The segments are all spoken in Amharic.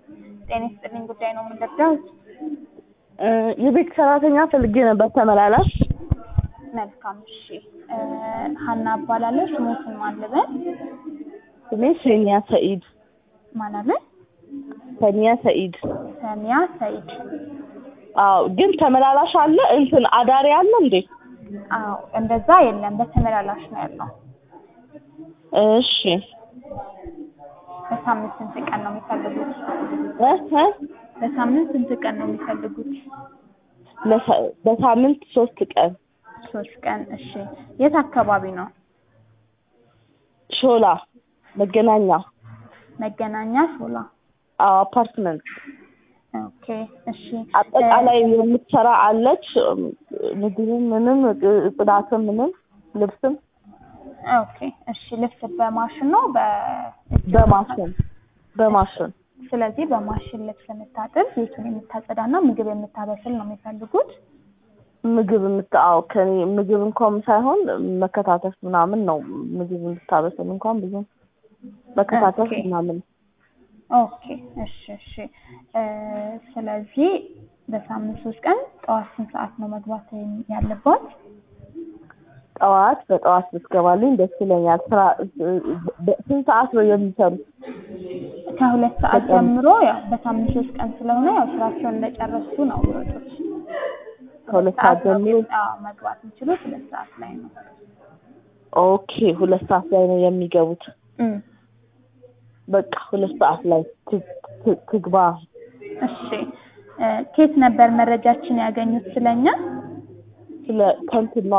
ጤና ይስጥልኝ ጉዳይ ነው የምንደርደው። የቤት ሰራተኛ ፈልጌ ነበር ተመላላሽ። መልካም እሺ። ሀና እባላለሁ። ስሞትን ማን ልበል? ስሜ ሰኒያ ሰኢድ። ማን አለ? ሰኒያ ሰኢድ። ሰሚያ ሰኢድ። አዎ፣ ግን ተመላላሽ አለ እንትን አዳሪ አለ እንዴ? አዎ፣ እንደዛ የለም። በተመላላሽ ነው ያለው። እሺ በሳምንት ስንት ቀን ነው የሚፈልጉት? እ እ በሳምንት ስንት ቀን ነው የሚፈልጉት? ለሳ- በሳምንት ሶስት ቀን ሶስት ቀን። እሺ። የት አካባቢ ነው? ሾላ መገናኛ። መገናኛ ሾላ። አዎ አፓርትመንት ኦኬ። እሺ። አጠቃላይ የምትሰራ አለች። ምግብም ምንም ጽዳትም ምንም ልብስም ኦኬ። እሺ። ልብስ በማሽን ነው በ በማሽን በማሽን ስለዚህ በማሽን ልብስ የምታጥብ ቤቱን የምታጸዳና ምግብ የምታበስል ነው የሚፈልጉት። ምግብ የምታው ከኔ ምግብ እንኳን ሳይሆን መከታተፍ ምናምን ነው። ምግብ የምታበስል እንኳን ብዙ መከታተፍ ኦኬ። ምናምን ኦኬ። እሺ፣ እሺ። እ ስለዚህ በሳምንት ሶስት ቀን ጠዋት ስንት ሰዓት ነው መግባት ያለባት? ጠዋት በጠዋት ብትገባልኝ ደስ ይለኛል። ስራ በ- ስንት ሰዓት ነው የሚሰሩት? ከሁለት ሰዓት በጣም- ጀምሮ ያው በሳምንት ሶስት ቀን ስለሆነ ያው ስራቸውን እንደጨረሱ ነው የሚወጡት። ከሁለት ሰዓት ነው ጀምሮ አዎ፣ መግባት የሚችሉት ሁለት ሰዓት ላይ ነው። ኦኬ፣ ሁለት ሰዓት ላይ ነው የሚገቡት። እም፣ በቃ ሁለት ሰዓት ላይ ት- ት- ትግባ። እሺ። እ ከየት ነበር መረጃችን ያገኙት ስለኛ? ስለ ከንትና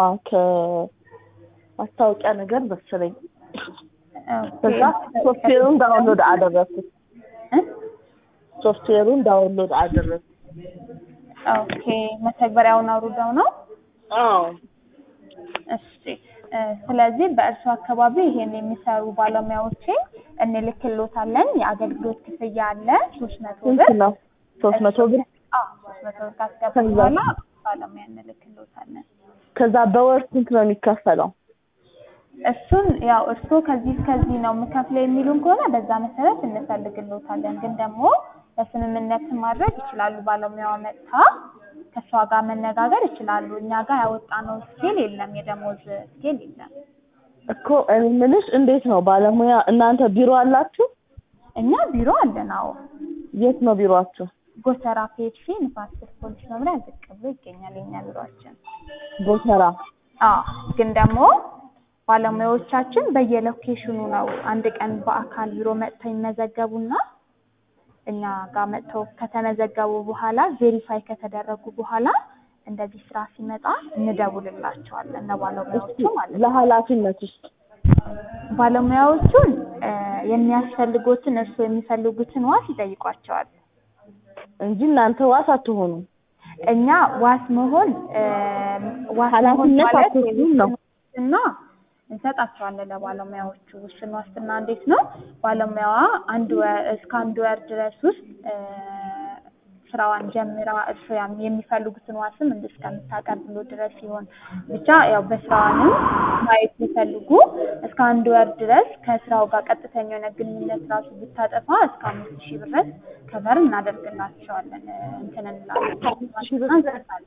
ከማስታወቂያ ነገር መሰለኝ። ኦኬ። ከዛ ሶፍትዌሩን ዳውንሎድ አደረግኩት። እ? ሶፍትዌሩን ዳውንሎድ አደረግኩት። ኦኬ። መተግበሪያውን አውርደው ነው? አዎ እሺ እ ስለዚህ በእርሱ አካባቢ ይሄን የሚሰሩ ባለሙያዎችን እንልክሎታለን። የአገልግሎት ክፍያ አለ ሶስት መቶ ስንት ብር ነው? ሶስት መቶ ብር። አዎ ሶስት መቶ ብር ካስገቡ ከዛ? በኋላ ባለሙያ እንልክሎታለን። ከዛ በወር ስንት ነው የሚከፈለው? እሱን ያው እርስዎ ከዚህ እስከዚህ ነው የምከፍለው የሚሉን ከሆነ በዛ መሰረት እንፈልግሎታለን። ግን ደግሞ በስምምነት ማድረግ ይችላሉ። ባለሙያዋ መጥታ ከእሷ ጋር መነጋገር ይችላሉ። እኛ ጋር ያወጣነው ስኬል የለም፣ የደሞዝ ስኬል የለም። እኮ እኔ የምልሽ እንዴት ነው ባለሙያ እናንተ ቢሮ አላችሁ? እኛ ቢሮ አለን። አዎ የት ነው ቢሮአችሁ? ጎተራ ፔፕሲ ንፋስ ስልክ ፖሊስ መምሪያ ዝቅ ብሎ ይገኛል የኛ ቢሮአችን። ጎተራ። አዎ ግን ደግሞ ባለሙያዎቻችን በየሎኬሽኑ ነው። አንድ ቀን በአካል ቢሮ መጥተው ይመዘገቡና እኛ ጋር መጥተው ከተመዘገቡ በኋላ ቬሪፋይ ከተደረጉ በኋላ እንደዚህ ስራ ሲመጣ እንደውልላቸዋለን ለባለሙያዎቹ ማለት ነው። ለኃላፊነት ውስጥ ባለሙያዎቹን እ የሚያስፈልጉትን እርስዎ የሚፈልጉትን ዋስ ይጠይቋቸዋል። እንጂ እናንተ ዋስ አትሆኑም። እኛ ዋስ መሆን እ ዋስ መሆን ኃላፊነት ማለት አትወስዱም ነው። ዋስትና እንሰጣቸዋለን ለባለሙያዎቹ። ውስን ዋስትና እንዴት ነው? ባለሙያዋ አንድ ወር እስከ አንድ ወር ድረስ ውስጥ እ ስራዋን ጀምራ እርስዎ ያም የሚፈልጉትን ዋስም እንደ እስከምታቀርብሎ ድረስ ሲሆን ብቻ ያው በስራዋንም ማየት ሲፈልጉ እስከ አንድ ወር ድረስ ከስራው ጋር ቀጥተኛ የሆነ ግንኙነት ራሱ ብታጠፋ እስከ አምስት ሺህ ብር ድረስ ከቨር እናደርግላቸዋለን እ እንትን እንላለን ሺህ ብር? እንሰጣለን።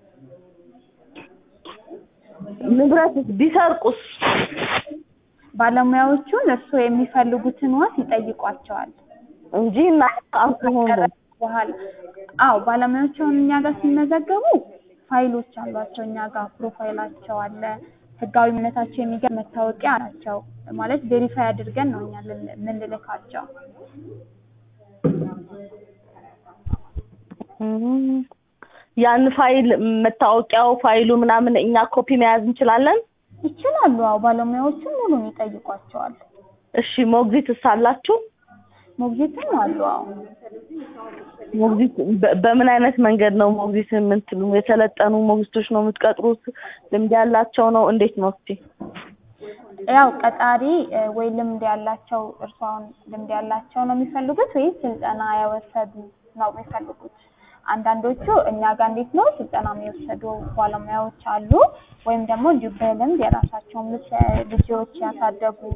ንብረትስ ቢሰርቁስ? ባለሙያዎቹን እርስዎ የሚፈልጉትን ዋስ ይጠይቋቸዋል። እንጂ እናንተ አትሆኑም። በኋላ አዎ ባለሙያዎቹ አሁን እኛ ጋር ሲመዘገቡ ፋይሎች አሏቸው። እኛ ጋር ፕሮፋይላቸው አለ፣ ህጋዊነታቸው የሚገርም መታወቂያ ናቸው። ማለት ቬሪፋይ አድርገን ነው እኛ ልን- የምንልካቸው። እም፣ ያን ፋይል መታወቂያው ፋይሉ ምናምን እኛ ኮፒ መያዝ እንችላለን? ይችላሉ። አዎ ባለሙያዎቹን ሙሉን ይጠይቋቸዋል። እሺ ሞግዚትስ አላችሁ? ሞግዚትም አሉ። አዎ ሞግዚት በ- በምን አይነት መንገድ ነው ሞግዚት የምትሉ? የሰለጠኑ ሞግዚቶች ነው የምትቀጥሩት? ልምድ ያላቸው ነው? እንዴት ነው እስቲ? ያው ቀጣሪ እ ወይ ልምድ ያላቸው እርሷን ልምድ ያላቸው ነው የሚፈልጉት ወይስ ስልጠና የወሰዱ ነው የሚፈልጉት? አንዳንዶቹ እኛ ጋር እንዴት ነው ስልጠና የሚወሰዱ ባለሙያዎች አሉ። ወይም ደግሞ እንዲሁ በልምድ የራሳቸውን ልጅ ልጆች ያሳደጉ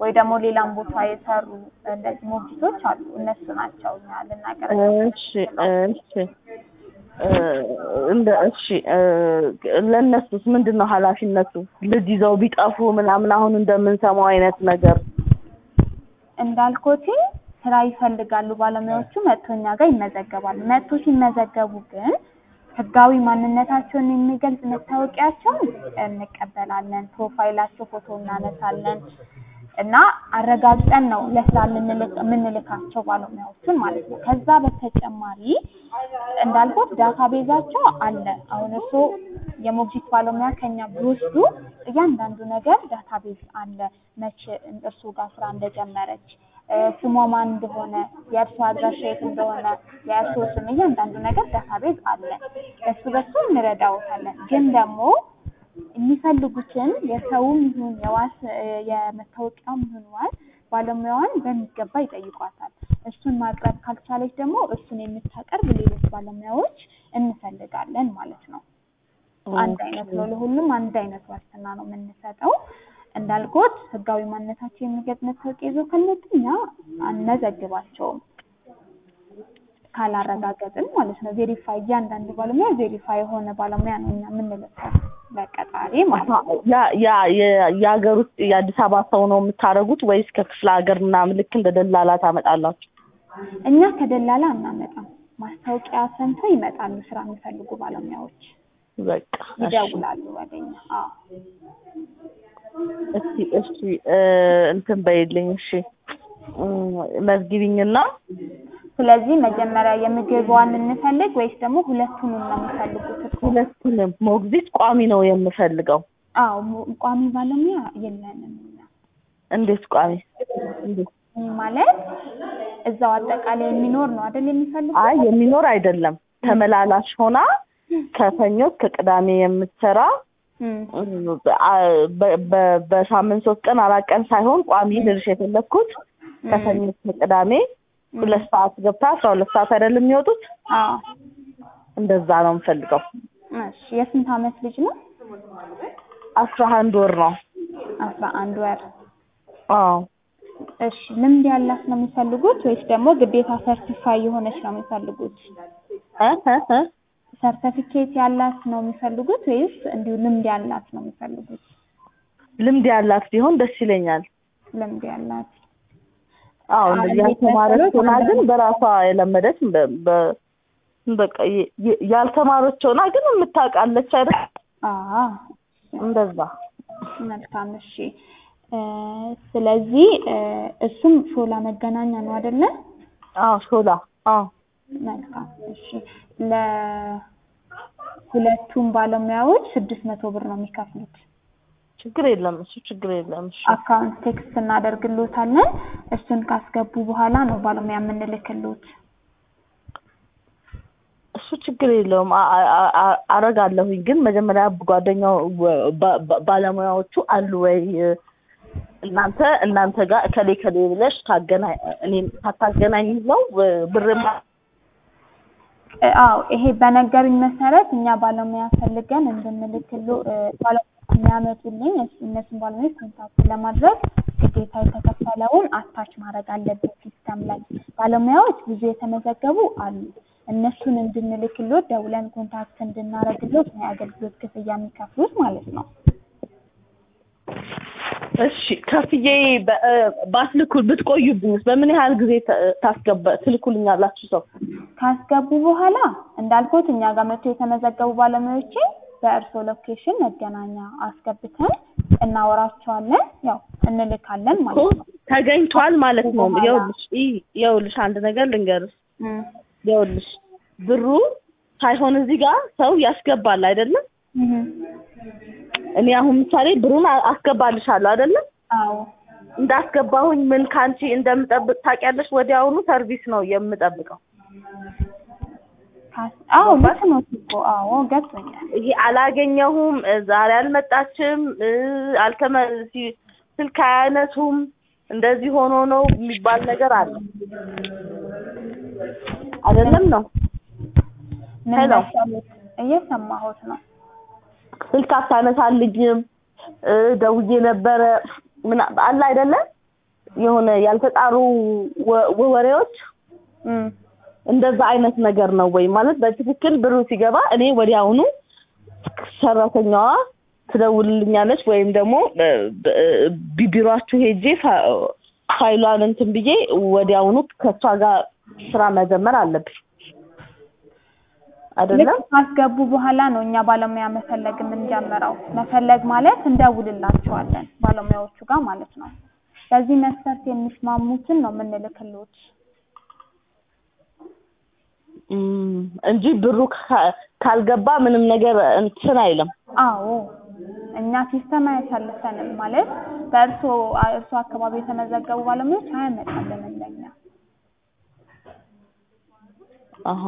ወይ ደግሞ ሌላም ቦታ የሰሩ እንደዚህ ሞግዚቶች አሉ። እነሱ ናቸው እኛ ልናገር እሺ እሺ እ እንደ እሺ እ ለእነሱስ ምንድን ነው ኃላፊነቱ? ልጅ ይዘው ቢጠፉ ምናምን አሁን እንደምንሰማው አይነት ነገር እንዳልኮት ስራ ይፈልጋሉ ባለሙያዎቹ መጥቶ እኛ ጋር ይመዘገባሉ። መጥቶ ሲመዘገቡ ግን ህጋዊ ማንነታቸውን የሚገልጽ መታወቂያቸውን እንቀበላለን። ፕሮፋይላቸው ፎቶ እናነሳለን እና አረጋግጠን ነው ለስራ የምንልክ- የምንልካቸው ባለሙያዎቹን ማለት ነው። ከዛ በተጨማሪ እንዳልኩት ዳታ ቤዛቸው አለ። አሁን እርስዎ የሞግዚት ባለሙያ ከኛ ቢወስዱ እያንዳንዱ ነገር ዳታ ቤዝ አለ። መቼ እርስዎ ጋር ስራ እንደጀመረች እ ስሟ ማን እንደሆነ የእርሷ አድራሻ የት እንደሆነ የእርስዎ ስም እያንዳንዱ ነገር ዳታ ቤዝ አለ። በሱ በሱ እንረዳዎታለን። ግን ደግሞ የሚፈልጉትን የሰውም ይሁን የዋስ እ የመታወቂያም ይሁን ዋስ ባለሙያዋን በሚገባ ይጠይቋታል። እሱን ማቅረብ ካልቻለች ደግሞ እሱን የምታቀርብ ሌሎች ባለሙያዎች እንፈልጋለን ማለት ነው። አንድ አይነት ነው። ለሁሉም አንድ አይነት ዋስትና ነው የምንሰጠው። እንዳልኩት ህጋዊ ማንነታቸው የሚገልጽ መታወቂያ ይዘው ካልመጡ እኛ አንመዘግባቸውም ካላረጋገጥን ማለት ነው። ቬሪፋይ እያንዳንዱ ባለሙያ ቬሪፋይ የሆነ ባለሙያ ነው እኛ የምንልከው በቀጣሪ ማለት ነው። ያ ያ የ- የሀገር ውስጥ የአዲስ አበባ ሰው ነው የምታደርጉት ወይስ ከክፍለ ሀገር ምናምን ልክ እንደ ደላላ ታመጣላችሁ? እኛ ከደላላ አናመጣም። ማስታወቂያ ሰምተው ይመጣሉ ስራ የሚፈልጉ ባለሙያዎች በቃ እሺ። ይደውላሉ ወደኛ። አዎ እስቲ እስቲ እ እንትን በይልኝ እሺ እ መዝግቢኝና ስለዚህ መጀመሪያ የምግቧን እንፈልግ ወይስ ደግሞ ሁለቱንም ነው የሚፈልጉት? እኮ ሁለቱንም ሞግዚት ቋሚ ነው የምፈልገው። አዎ ሙ- ቋሚ ባለሙያ የለንም እኛ። እንዴት ቋሚ? እንዴት? ይህ ማለት እዛው አጠቃላይ የሚኖር ነው አይደል የሚፈልጉት? አይ የሚኖር አይደለም ተመላላሽ ሆና ከሰኞ እስከ ቅዳሜ የምትሰራ እም፣ አ- በ- በ- በሳምንት ሶስት ቀን አራት ቀን ሳይሆን ቋሚ ልልሽ የፈለግኩት ከሰኞ እስከ ቅዳሜ ሁለት ሰዓት ገብታ አስራ ሁለት ሰዓት አይደለም የሚወጡት አዎ እንደዛ ነው የምፈልገው። እሺ። የስንት አመት ልጅ ነው? አስራ አንድ ወር ነው። አስራ አንድ ወር። አዎ እሺ። ልምድ ያላት ነው የሚፈልጉት ወይስ ደግሞ ግዴታ ሰርቲፋይ የሆነች ነው የሚፈልጉት? እ እ እ ሰርተፊኬት ያላት ነው የሚፈልጉት ወይስ እንዲሁ ልምድ ያላት ነው የሚፈልጉት? ልምድ ያላት ቢሆን ደስ ይለኛል። ልምድ ያላት አዎ አሁን እንደዚህ እንዴት ያልተማረች መሰሎት? ሆና ግን በራሷ የለመደች በ- በ- በቃ የ- የ- ያልተማረች ሆና ግን የምታውቃለች አይደል? አዎ እንደዛ መልካም እሺ እ ስለዚህ እ እሱም ሾላ መገናኛ ነው አይደለ? አዎ ሾላ አዎ መልካም እሺ ለሁለቱም ባለሙያዎች ስድስት መቶ ብር ነው የሚከፍሉት። ችግር የለም እሱ ችግር የለም እሺ አካውንት ቴክስት እናደርግሎታለን። እሱን ካስገቡ በኋላ ነው ባለሙያ የምንልክሎት። እሱ ችግር የለውም አ- አ- አ- አረጋለሁኝ ግን መጀመሪያ ጓደኛው ባ- ባ- ባለሙያዎቹ አሉ ወይ እናንተ እናንተ ጋር እከሌ ከሌ ብለሽ ታገናኝ እኔም ሳታገናኝ ነው ብርማ እ አዎ ይሄ በነገሩኝ መሰረት እኛ ባለሙያ ፈልገን እንድንልክሎ እ ባለሙያ የሚያመጡልኝ እሱ እነሱን ባለሙያዎች ኮንታክት ለማድረግ ግዴታ የተከፈለውን አታች ማድረግ አለበት ሲስተም ላይ። ባለሙያዎች ብዙ የተመዘገቡ አሉ። እነሱን እንድንልክሎት ደውለን ኮንታክት እንድናረግሎት ነው የአገልግሎት ክፍያ የሚከፍሉት ማለት ነው። እሺ ከፍዬ በ- እ ባትልኩ ብትቆዩብኝስ በምን ያህል ጊዜ ተ- ታስገባ ትልኩልኛላችሁ ሰው ካስገቡ በኋላ እንዳልኩት እኛ ጋር መጥቶ የተመዘገቡ ባለሙያዎችን በእርሶ ሎኬሽን መገናኛ አስገብተን እናወራቸዋለን። ያው እንልካለን እኮ ማለት ነው። ተገኝቷል ማለት ነው ይኸውልሽ ይ- ይኸውልሽ አንድ ነገር ልንገርሽ እም፣ ይኸውልሽ ብሩ ሳይሆን እዚህ ጋር ሰው ያስገባል አይደለም እም፣ እኔ አሁን ምሳሌ ብሩን አ- አስገባልሻለሁ አይደለም አዎ እንዳስገባሁኝ ምን ካንቺ እንደምጠብቅ ታውቂያለሽ ወዲያውኑ ሰርቪስ ነው የምጠብቀው ካስ- አዎ ልክ ነው እኮ አዎ ገብቶኛል። ይሄ አላገኘሁም እ ዛሬ አልመጣችም እ አልተመ ሲ- ስልክ አያነሱም እንደዚህ ሆኖ ነው የሚባል ነገር አለ አይደለም ነው ምን ሄሎ። መሰሉት እየሰማሁት ነው። ስልክ አታነሳልኝም እ ደውዬ ነበረ ምን አለ አይደለም የሆነ ያልተጣሩ ወ- ወሬዎች እም፣ እንደዛ አይነት ነገር ነው ወይ ማለት በትክክል ብሩ ሲገባ እኔ ወዲያውኑ ሰራተኛዋ ትደውልልኛለች ወይም ደግሞ በ- በ- ቢቢሯችሁ ሄጄ ፋ- ፋይሏን እንትን ብዬ ወዲያውኑ ከእሷ ጋር ስራ መጀመር አለብኝ አይደለም ልክ ካስገቡ በኋላ ነው እኛ ባለሙያ መፈለግ የምንጀምረው። መፈለግ ማለት እንደውልላቸዋለን ባለሙያዎቹ ጋር ማለት ነው። በዚህ መስፈርት የሚስማሙትን ነው የምንልክልዎት። እም፣ እንጂ ብሩ ካ- ካልገባ ምንም ነገር እንትን አይልም አዎ እኛ ሲስተም አያሳልፈንም ማለት በእርሶ እርሶ አካባቢ የተመዘገቡ ባለሙያዎች አያመጣልንም ለኛ። አሀ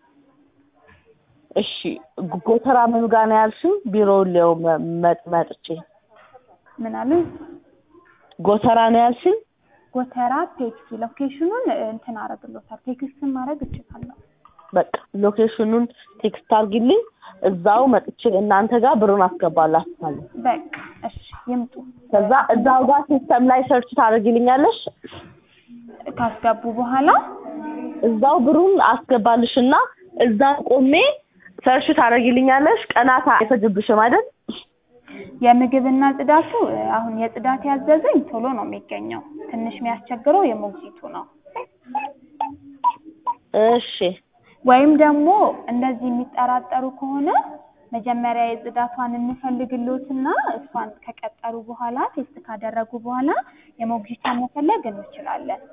እሺ ጎ- ጎተራ ምን ጋር ነው ያልሽኝ ቢሮውን ሊያው መ- መጥ- መጥቼ ምን አሉ? ጎተራ ነው ያልሽኝ ጎተራ ፔፕሲ ሎኬሽኑን እንትን አረግሎታል። ቴክስትን ማድረግ እችላለሁ። በቃ ሎኬሽኑን ቴክስት አድርጊልኝ እዛው መጥቼ እናንተ ጋር ብሩን አስገባላችኋለሁ በቃ እሺ ይምጡ። ከዛ እዛው ጋር ሲስተም ላይ ሰርች ታደርጊልኛለሽ ካስገቡ በኋላ እዛው ብሩን አስገባልሽና እዛ ቆሜ ሰርች ታደርጊልኛለሽ ቀናት አይፈጅብሽም አይደል የምግብና ጽዳቱ አሁን የጽዳት ያዘዘኝ ቶሎ ነው የሚገኘው። ትንሽ የሚያስቸግረው የሞግዚቱ ነው። እሺ ወይም ደግሞ እንደዚህ የሚጠራጠሩ ከሆነ መጀመሪያ የጽዳቷን እንፈልግልዎትና እሷን ከቀጠሩ በኋላ ቴስት ካደረጉ በኋላ የሞግዚቷን መፈለግ እንችላለን።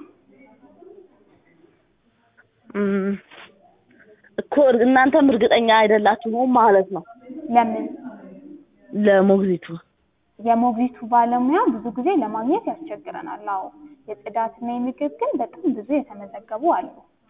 እም፣ እኮ እናንተም እርግጠኛ አይደላችሁም ማለት ነው ለምን ለሞግዚቱ የሞግዚቱ ባለሙያ ብዙ ጊዜ ለማግኘት ያስቸግረናል። አዎ የጽዳትና የምግብ ግን በጣም ብዙ የተመዘገቡ አሉ።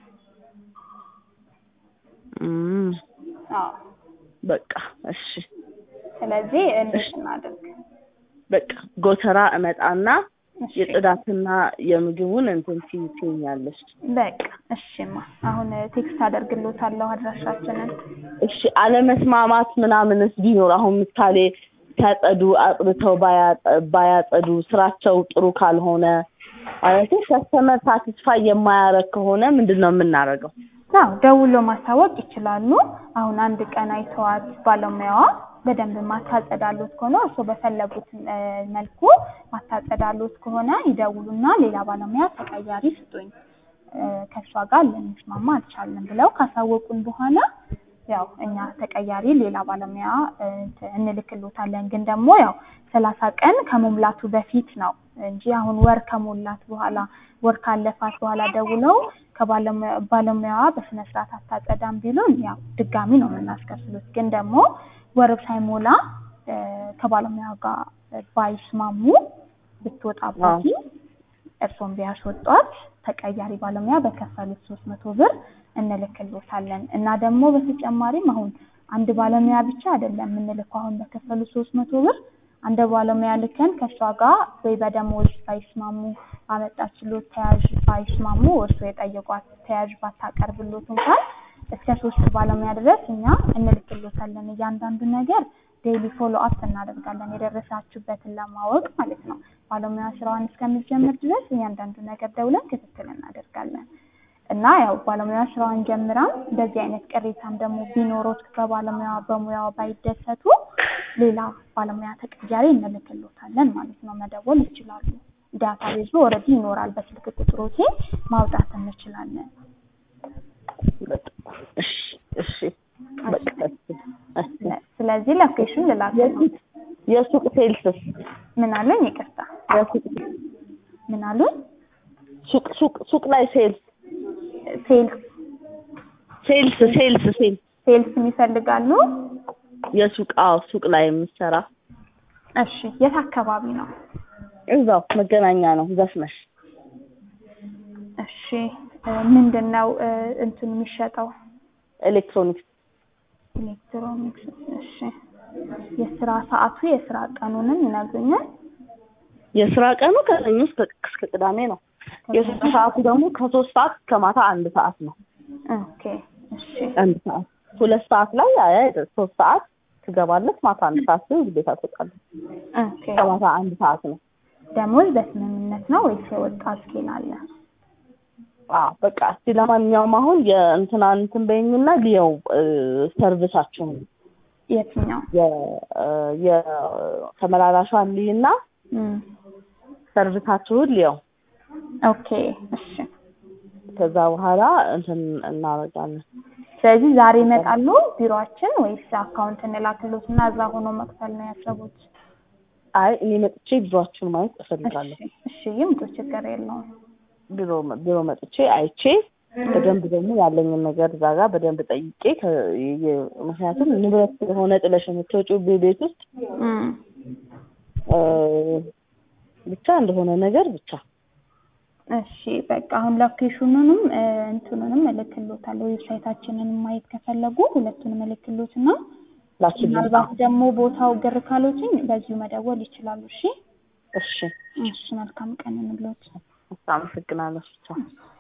እም፣ አዎ በቃ እሺ ስለዚህ እንዴት እናድርግ? በቃ ጎተራ እመጣና እሺ የጽዳትና የምግቡን እንትን ትይኛለሽ በቃ እሺማ፣ አሁን ቴክስት አደርግልዎታለሁ አድራሻችንን። እሺ አለመስማማት ምናምንስ ቢኖር አሁን ምሳሌ ሲያጸዱ አጽድተው ባያጸ- ባያጸዱ ስራቸው ጥሩ ካልሆነ ማለት ከስተመር ሳቲስፋይ የማያረግ ከሆነ ምንድን ነው የምናደርገው? አዎ ደውሎ ማሳወቅ ይችላሉ። አሁን አንድ ቀን አይተዋት ባለሙያዋ በደንብ ማታጸዳሎት ከሆነ እርስዎ በፈለጉት እ፣ መልኩ ማታጸዳሎት ከሆነ ይደውሉና ሌላ ባለሙያ ተቀያሪ ስጡኝ እ፣ ከእሷ ጋር ልንስማማ አልቻልንም ብለው ካሳወቁን በኋላ ያው እኛ ተቀያሪ ሌላ ባለሙያ እ፣ እንትን እንልክሎታለን። ግን ደግሞ ያው ሰላሳ ቀን ከመሙላቱ በፊት ነው እንጂ አሁን ወር ከሞላት በኋላ ወር ካለፋት በኋላ ደውለው ከባለሙያ- ባለሙያዋ በስነ ስርዓት አታጸዳም ቢሉን ያው ድጋሚ ነው የምናስከፍሉት። ግን ደግሞ ወር ሳይሞላ እ፣ ከባለሙያ ጋር ባይስማሙ ብትወጣበት እርሶን ቢያስወጧት ተቀያሪ ባለሙያ በከፈሉት ሶስት መቶ ብር እንልክሎታለን እና ደግሞ በተጨማሪም አሁን አንድ ባለሙያ ብቻ አይደለም የምንልከው። አሁን በከፈሉት ሶስት መቶ ብር አንድ ባለሙያ ልከን ከእሷ ጋር ወይ በደሞዝ ባይስማሙ አመጣችሎት ተያዥ ባይስማሙ እርሶ የጠየቋት ተያዥ ባታቀርብሎት እንኳን እስከ ሶስት ባለሙያ ድረስ እኛ እንልክሎታለን። እያንዳንዱ ነገር ዴይሊ ፎሎ አፕ እናደርጋለን የደረሳችሁበትን ለማወቅ ማለት ነው። ባለሙያ ስራዋን እስከምትጀምር ድረስ እያንዳንዱ ነገር ደውለን ክትትል እናደርጋለን እና ያው ባለሙያ ስራዋን ጀምራም እንደዚህ አይነት ቅሬታም ደግሞ ቢኖሮት በባለሙያ በሙያዋ ባይደሰቱ ሌላ ባለሙያ ተቀያሪ እንልክሎታለን ማለት ነው። መደወል ይችላሉ። ዳታ ቤዙ ኦልሬዲ ይኖራል። በስልክ ቁጥሮቴ ማውጣት እንችላለን። እሺ እሺ በቃ እሺ እሺ ስለዚህ ሎኬሽን ልላክ ነው። የሱቅ የሱቅ ሴልስስ ምን አሉኝ? ይቅርታ የሱቅ ምን አሉኝ? ሱቅ ሱቅ ሱቅ ላይ ሴልስ ሴልስ ሴልስ ሴልስ ሴልስ ሴልስ ይፈልጋሉ? የሱቅ አዎ ሱቅ ላይ የምትሰራ እሺ የት አካባቢ ነው? እዛው መገናኛ ነው ዘፍነሽ እሺ ምንድን ነው እ፣ እንትኑ የሚሸጠው? ኤሌክትሮኒክስ ኤሌክትሮኒክስ። እሺ የስራ ሰዓቱ የስራ ቀኑንም ይነግሩኛል? የስራ ቀኑ ከሰኞ እስከ እስከ ቅዳሜ ነው። የስራ ሰዓቱ ደግሞ ከሶስት ሰዓት እስከ ማታ አንድ ሰዓት ነው። ኦኬ እሺ አንድ ሰዓት ሁለት ሰዓት ላይ አይ ሶስት ሰዓት ትገባለች። ማታ አንድ ሰዓት ግን ግዴታ ትወጣለች። ኦኬ ከማታ አንድ ሰዓት ነው። ደሞዝ በስምምነት ነው ወይስ የወጣ ስኬል አለ? አዎ በቃ እስቲ ለማንኛውም አሁን የእንትና እንትን በይኝና ልየው እ፣ ሰርቪሳችሁን የትኛው? የ- እ፣ የተመላላሿን ልይና እም፣ ሰርቪሳችሁን ልየው ኦኬ እሺ። ከዛ በኋላ እንትን እናደርጋለን። ስለዚህ ዛሬ ይመጣሉ ቢሮአችን ወይስ አካውንት እንላክሎት እና እዛ ሆኖ መክፈል ነው ያሰቡት? አይ እኔ መጥቼ ቢሮአችሁን ማየት እፈልጋለሁ። እሺ እሺ፣ ይምጡ፣ ችግር የለውም። ቢሮ ቢሮ መጥቼ አይቼ በደንብ ደግሞ ያለኝን ነገር እዛ ጋር በደንብ ጠይቄ ከ- የ- ምክንያቱም ንብረት ስለሆነ ጥለሽ የምትወጪው ቤት ውስጥ እም፣ እ፣ ብቻ እንደሆነ ነገር ብቻ እሺ በቃ አሁን ሎኬሽኑንም እ፣ እንትኑንም እልክሎታለሁ። ዌብሳይታችንን ማየት ከፈለጉ ሁለቱንም እልክሎትና ላኪልኝ። ምናልባት ደግሞ ቦታው ግር ካሎችኝ በዚሁ መደወል ይችላሉ። እሺ እሺ እሺ፣ መልካም ቀን እንብሎት። አመሰግናለሁ። ብቻ